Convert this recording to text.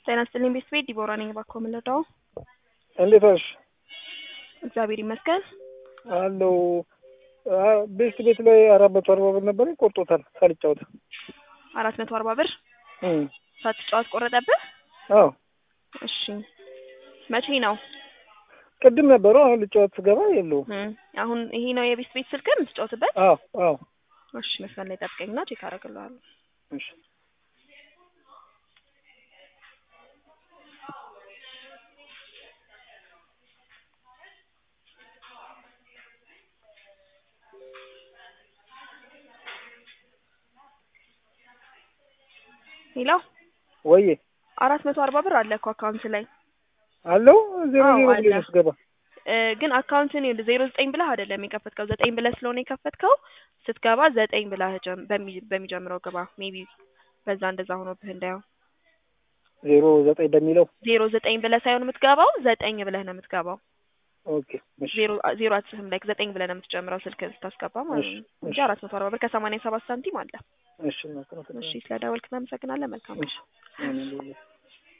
ጤና ይስጥልኝ ቤተሰቤ ዲቦራ ነኝ። እባክዎ ምን ልርዳዎ? እንዴት ዋልሽ? እግዚአብሔር ይመስገን። አለው ቤት ቤት ላይ አራት መቶ አርባ ብር ነበር ቆርጦታል ሳልጫወት። አራት መቶ አርባ ብር እም፣ ሳትጫወት ቆረጠብህ? አዎ እሺ መቼ ነው? ቅድም ነበረው አሁን ልጫወት ስገባ የለውም። እም፣ አሁን ይሄ ነው የቤት ቤት ስልክ የምትጫወትበት? አዎ አዎ እሺ መስመር ላይ ጠብቀኝና ቼክ አደርግልሃለሁ። እሺ ሄሎ ወዬ አራት መቶ አርባ ብር አለ እኮ አካውንት ላይ አለው ዜሮ አዎ፣ ዜሮ አለ። ብሎ ነው ስገባ እ፣ ግን አካውንትን ዜሮ ዘጠኝ ብለህ አይደለም የከፈትከው ዘጠኝ ብለህ ስለሆነ የከፈትከው ስትገባ ዘጠኝ ብለህ ጀም- በሚ- በሚጀምረው ግባ። ሜቢ በዛ እንደዛ ሆኖብህ እንዳየው ዜሮ ዘጠኝ በሚለው ዜሮ ዘጠኝ ብለህ ሳይሆን የምትገባው ዘጠኝ ብለህ ነው የምትገባው። ኦኬ እሺ ዜሮ ዜሮ አትጽፍም ላይ ዘጠኝ ብለህ ነው የምትጀምረው ስልክህን ስታስገባ ማለት ነው እሺ፣ እንጂ እሺ። አራት መቶ አርባ ብር ከሰማንያ ሰባት ሳንቲም አለ። እሺ ነው እሺ ስለደወልክ እናመሰግናለን። መልካም እሺ አሜን።